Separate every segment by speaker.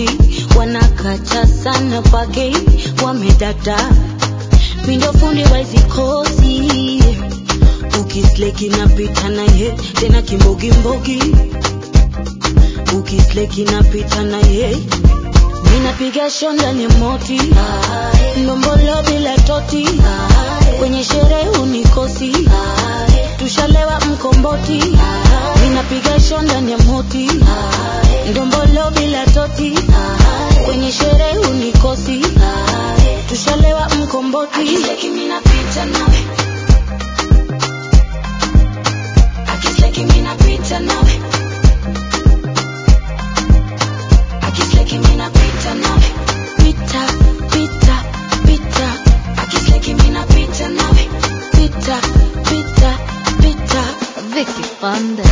Speaker 1: moti wanakacha sana page wamedada mindo fundi waizikosi ukisleki napita naye tena kimbogimbogi ukisleki napita naye minapiga shonda ni moti ndombolo bila toti kwenye sherehe unikosi tushalewa mkomboti minapiga shonda ni moti ndombolo bila toti kwenye sherehe unikosi tushalewa mkomboti
Speaker 2: Akisleki mimi napita nawe. Akisleki mimi napita nawe. Akisleki mimi napita nawe.
Speaker 1: pita pita pita
Speaker 2: Akisleki mimi napita nawe.
Speaker 1: pita pita pita Vicky Fanda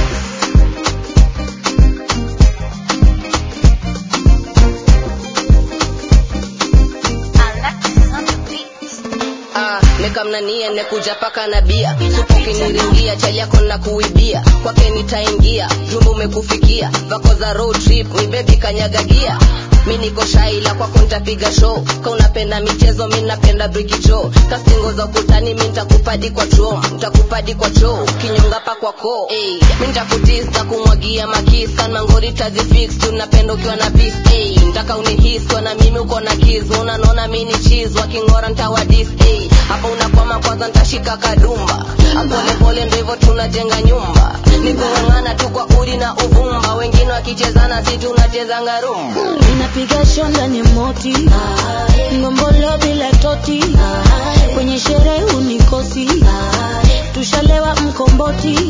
Speaker 3: Ah, nikamnanie nekuja paka na bia supokiniringia chali yako na kuibia kwake nitaingia jumba umekufikia vako za road trip ni bebi kanyagagia mi niko shaila kwako nitapiga show ka unapenda michezo mi napenda brikicho kastingo za ukutani mi nitakupadi kwa chuo nitakupadi kwa choo kinyonga pa kwa koo hey, mi nitakutis kumwagia makis kanmangori tazifix tunapenda ukiwa na pis hey, ntaka unihiswa na mimi uko na kiz unanona mi ni chiz wakingora ntawadis hey, hapa unakwama kwanza ntashika kadumba polepole ndo hivyo tunajenga nyumba nikung'ang'ana tu kwa udi na uvumba wengine wakichezana si tunachezanga rumba
Speaker 1: Ninapiga shonda ni moti Ngombolo bila toti Kwenye sherehe unikosi Tushalewa mkomboti